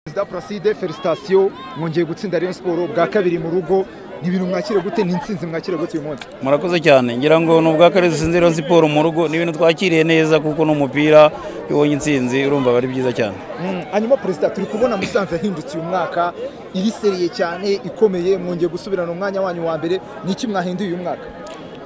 perezida Placide Felicitation mwongeye gutsinda Rayon Sport bwa kabiri mu rugo ni ibintu mwakira gute ni insinzi mwakira gute uyu munsi murakoze cyane ngira ngo ni ubwa kabiri dusinze Rayon siporo mu rugo ni ibintu twakiriye neza kuko n'umupira iyo ubonye insinzi urumva biba ari byiza cyane hanyuma perezida turi kubona musanze yahindutse uyu mwaka iriseriye cyane ikomeye mwongeye gusubirana umwanya wanyu wa mbere ni iki mwahinduye uyu mwaka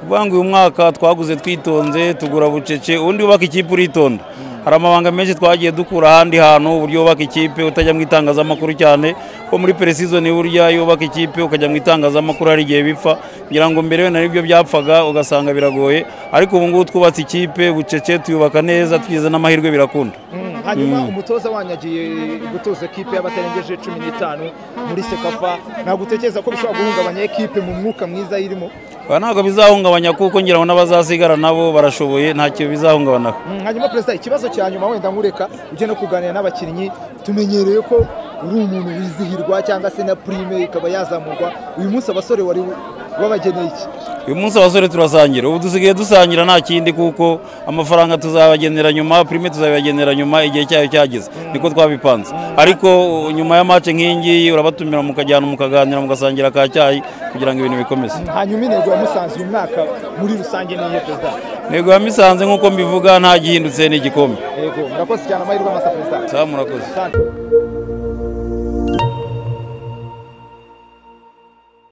kuvuga ngo uyu mwaka twaguze twitonze tugura bucece ubundi wubaka ikipe uritonda hari amabanga menshi twagiye dukura ahandi hantu uburyo wubaka ikipe utajya mu itangazamakuru cyane ko muri peresizoni burya iyo wubaka ikipe ukajya mu itangazamakuru hari igihe bipfa kugira ngo mbere wenda nibyo byapfaga ugasanga biragoye ariko ubu ngubu twubatse ikipe bucece tuyubaka neza twize n'amahirwe birakunda Mm, hanyuma umutoza wanyu agiye gutoza ekipe y'abatarengeje cumi n'itanu muri sekafa ntabwo utekereza ko bishobora guhungabanya ekipe mu mwuka mwiza irimo Ba ntabwo bizahungabanya kuko ngira ngo n'abazasigara nabo barashoboye ntacyo bizahungabanaho Mm, hanyuma perezida ikibazo cya nyuma wenda nkureka ujye no kuganira n'abakinnyi tumenyereye ko uri umuntu wizihirwa cyangwa se na prime ikaba yazamurwa uyu munsi abasore wari wabageneye iki uyu munsi abasore turasangira ubu dusigaye dusangira nta kindi kuko amafaranga tuzabagenera nyuma prime tuzabibagenera nyuma igihe cyayo cyageze niko twabipanze ariko uh, nyuma ya match nk'iyi ngiyi urabatumira mukajyana mukaganira mugasangira ka cyayi kugira ngo ibintu bikomeze hanyuma intego ya musanze uyu mwaka muri rusange ni iyihe perezida ntego ya misanze nk'uko mbivuga nta gihindutse ni igikombe yego murakoze cyane amahirwe masa perezida sawa murakoze Asante.